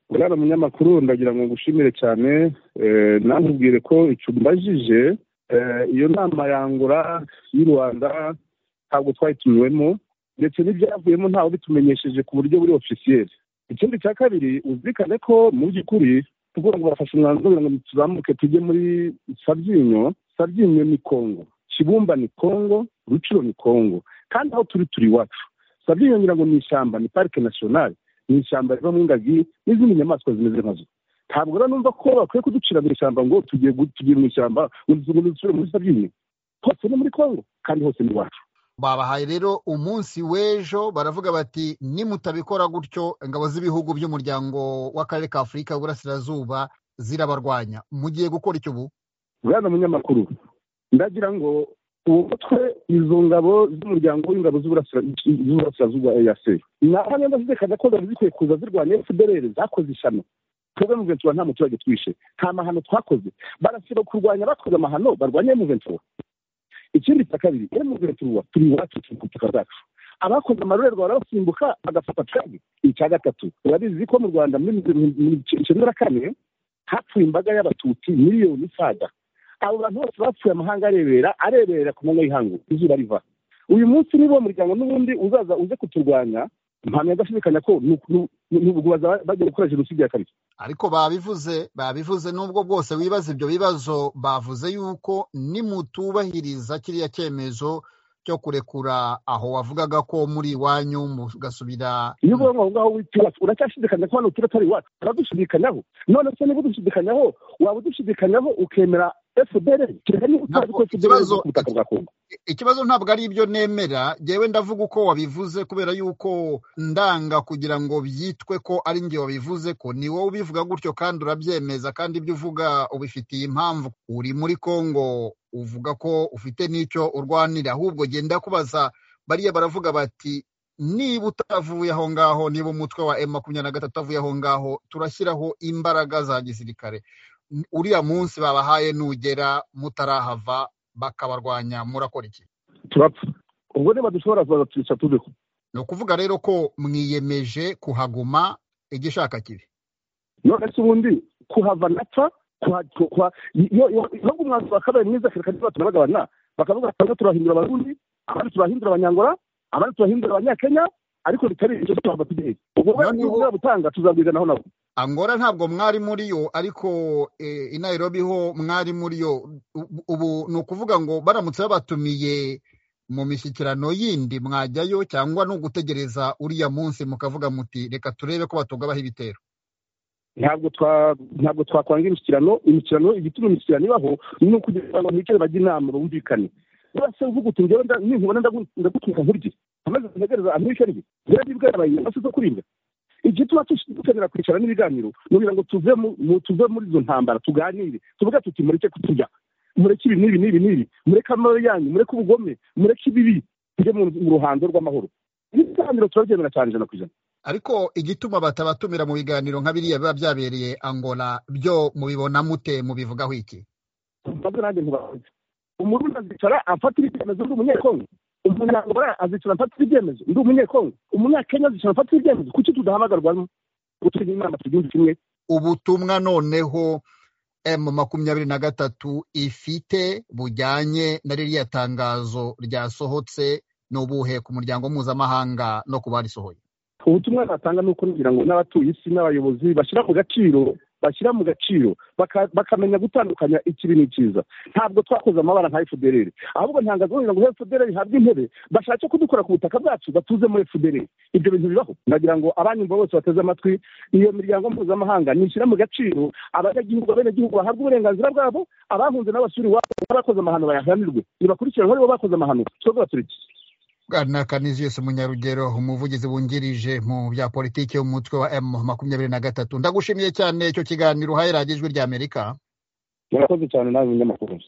urara munyamakuru ndagira ngo ngushimire cyane nantubwire ko icyo mbajije iyo nama yangura y'u rwanda ntabwo twayitumiwemo ndetse n'ibyavuyemo ntawe ubitumenyesheje ku buryo buri ofisiyeri ikindi cya kabiri uzirikane ko mu by'ukuri tuvuga ngo bafashe umwanzuro kugira ngo tuzamuke tujye muri sabyinyo sabyinyo ni kongo kibumba ni kongo ruciro ni kongo kandi aho turi turi iwacu sabyinyo ngira ngo ni ishyamba ni parike nasiyonari ni ishyamba rivamo ingagi n'izindi nyamaswa zimeze nkazo ntabwo rero numva ko bakwiye kuducira mu ishyamba ngo tugiye tugiye mu ishyamba ngo dusubire muri sabyinyo hose ni muri kongo kandi hose ni iwacu babahaye rero umunsi w'ejo baravuga bati nimutabikora gutyo ingabo z'ibihugu by'umuryango w'akarere ka afurika y'uburasirazuba zirabarwanya mugiye gukora icyo ubu bwana munyamakuru ndagira ngo ubu mutwe izo ngabo z'umuryango w'ingabo z'uburasirazuba eya se naho niba zizekana ko zari zikwiye kuza zirwanya fpr zakoze ishano twebwe mu ventura nta muturage twishe nta mahano twakoze barasaba kurwanya bakoze amahano barwanya mu ventura ikindi cya kabiri emuventura turi iwacu turi ku butaka bwacu abakoze amarorerwa barabasimbuka bagafata twebwe icya gatatu urabizi ko mu rwanda muri icyenda na kane hapfuye imbaga y'abatutsi miliyoni isaga abo bantu bose bapfuye amahanga arebera arebera ku manywa y'ihangu izuba riva uyu munsi niba uwo muryango n'ubundi uzaza uze kuturwanya mpamya adashidikanya ko nubwo bajya gukora jenoside ya kabiri ariko babivuze babivuze n'ubwo bwose wibaza ibyo bibazo bavuze yuko nimutubahiriza kiriya cyemezo cyo kurekura aho wavugaga ko muri iwanyu mugasubira iyo uvuga ngo aho ngaho witiwacu uracyashidikanya ko hano tuba atari iwacu uradushidikanyaho none se niba udushidikanyaho waba udushidikanyaho ukemera fpr kereka niba utazi ko fpr iri ku butaka bwa kongo ikibazo ntabwo ari ibyo nemera ngewe ndavuga uko wabivuze kubera yuko ndanga kugira ngo byitwe ko ari njye wabivuze ko ni wowe ubivuga gutyo kandi urabyemeza kandi ibyo uvuga ubifitiye impamvu uri muri congo uvuga ko ufite n'icyo urwanira ahubwo genda kubaza bariya baravuga bati niba utavuye aho ngaho niba umutwe wa emu makumyabiri na gatatu utavuye aho ngaho turashyiraho imbaraga za gisirikare uriya munsi babahaye nugera mutarahava bakabarwanya murakora iki turapfa ubwo niba dushobora kuza twica turiho ni ukuvuga rero ko mwiyemeje kuhaguma igishaka kibi none se ubundi kuhava napfa nubwo umwanzuro wakabaye mwiza kereka niba tunabagabana bakavuga bamwe turahindura abarundi abandi turahindura abanyangora abandi turahindura abanyakenya ariko bitari ibyo tuhava tugiye ubwo niba gutanga tuzabwiranaho nabo angora ntabwo mwari muri yo ariko i Nairobi ho mwari muri yo ubu ni ukuvuga ngo baramutse babatumiye mu mishyikirano yindi mwajyayo cyangwa no gutegereza uriya munsi mukavuga muti reka turebe ko batugabaho ibitero ntabwo ntabwo twakwanga imishyikirano imishyikirano igituma imishyikirano ibaho ni ukugira ngo ntibicare bajye inama bumvikane urase uvuga uti njyewe ninkubona ndagutwika nkurye amaze kuntegereza amwica rye njyewe ndibwira abayinyuma basi zo kuribwa igituma dukenera kwicara n'ibiganiro kugira ngo tuve tuve muri izo ntambara tuganire tuvuga tuti mureke kuturya mureke ibi n'ibi n'ibi n'ibi mureke amabere yanyu mureke ubugome mureke ibibi tujye mu ruhando rw'amahoro ibiganiro turabyemera cyane ijana ku ijana ariko igituma batabatumira mu biganiro nka biriya biba byabereye angola byo mubibona mute mubivugaho iki ntabwo nanjye ntubazi umurundi azicara afatira ibyemezo by'umunyekongo umunyarwanda azicara afatira ibyemezo ndi umunyekongo umunyakenya azicara afatira ibyemezo kuki tudahamagarwa ngo tujye inama tugihugu kimwe ubutumwa noneho emu makumyabiri na gatatu ifite bujyanye na ririya tangazo ryasohotse n'ubuhe ku muryango mpuzamahanga no ku barisohoye ubutumwa natanga ni uko ngira ngo n'abatuye isi n'abayobozi bashyira mu gaciro bashyira mu gaciro bakamenya gutandukanya ikibi n'ikiza ntabwo twakoze amabara nka fpr ahubwo ntangazo kugira ngo fpr ihabwe intebe bashake kudukora ku butaka bwacu batuze muri fpr ibyo bintu bibaho ndagira ngo abanyumva bose bateze amatwi iyo miryango mpuzamahanga nishyira mu gaciro abanyagihugu abenegihugu bahabwe uburenganzira bwabo abahunze n'abasuri iwabo bakoze amahano bayahanirwe nibakurikiranwe aribo bakoze amahano twebwe baturiki bwana kaniziyesi munyarugero umuvugizi wungirije mu bya politiki umutwe wa emu makumyabiri na gatatu ndagushimiye cyane icyo kiganiro uhaye radiyo ijwi ry'amerika murakoze cyane nawe munyamakuru